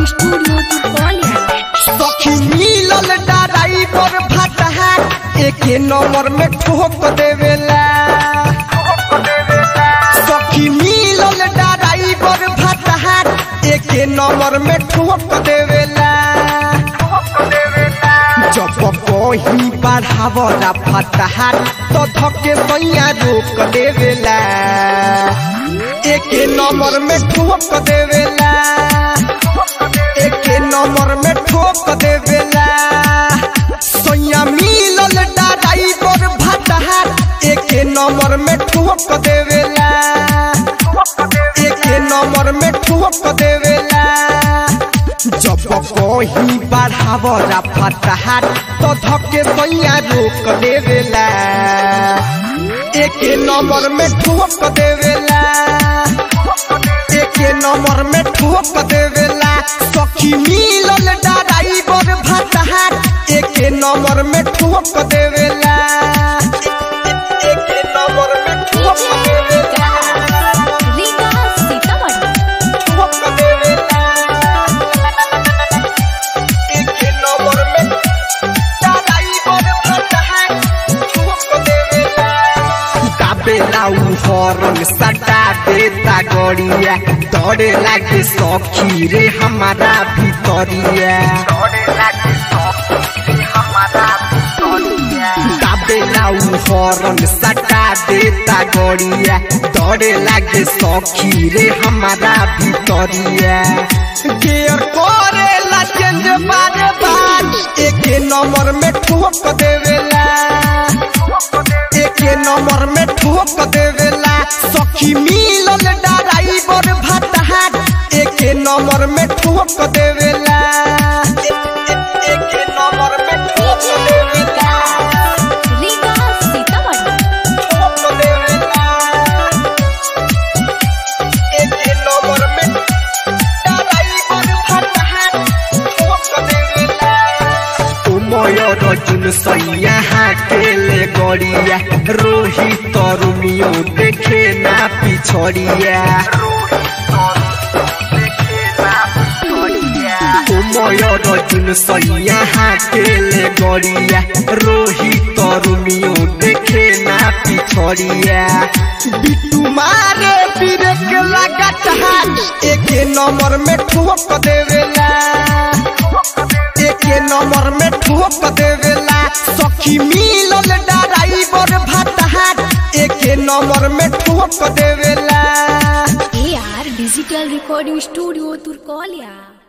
recording studio Turkaulia सखी मिलल driver भटहार एके नंबर में ठोक देवेला सखी मिलल ड्राइवर भटहार एके नंबर में ठोक देवेला जब कहीं बढ़ावला फटहार तो धके सैया रोक देवेला एके नंबर में ठोक देवेला एके नंबर में ठोक देवेला सोया मिलल ड्राइवर भटहार एके नंबर में ठोक देवेला एके नंबर में ठोक देवेला जब कहीं बढ़ावला फटहार तो धके सैया रोक देवेला एके नंबर में ठोक देवेला एके नंबर में ठोक देवेला सखी मिलल ड्राइवर भटहार एके नंबर में ठोक देवेला एके नंबर में ठोक देवेला रीता सीतामढ़ी ठोक देवेला एके नंबर में ड्राइवर भटहार ठोक देवेला दाबेला उ हरन सटा देता गड़िया दौड़े लागे सखी रे हमारा भितरिया दाबेला उ हरन सटा देता गड़िया दौड़े लागे सखी रे हमारा भितरिया गियर करेला चेंज बारे बार एके नंबर में ठोक देवेला एके नंबर में ठोक देवेला सखी मिलल ड्राइवर भटहार एके नंबर में ठोक देवेला ए- ए- एके नंबर में ठोक देवेला रीता सीतामढ़ी ठोक देवेला एके नंबर में ड्राइवर भटहार ठोक देवेला उमय रजुन सैया हाकेले गड़िया रोही तरुमियो देखे ना पिछड़िया उमय रजुन सैया हाकेले गड़िया रोही तरुमियो देखे ना पिछड़िया बिट्टू मारे ब्रेक लागत हाथ एके नंबर में ठोक देवेला एके नंबर में ठोक देवेला सखी मिलल ड्राइवर भटहार एके नंबर में ठोक देवेला A R digital recording studio Turkaulia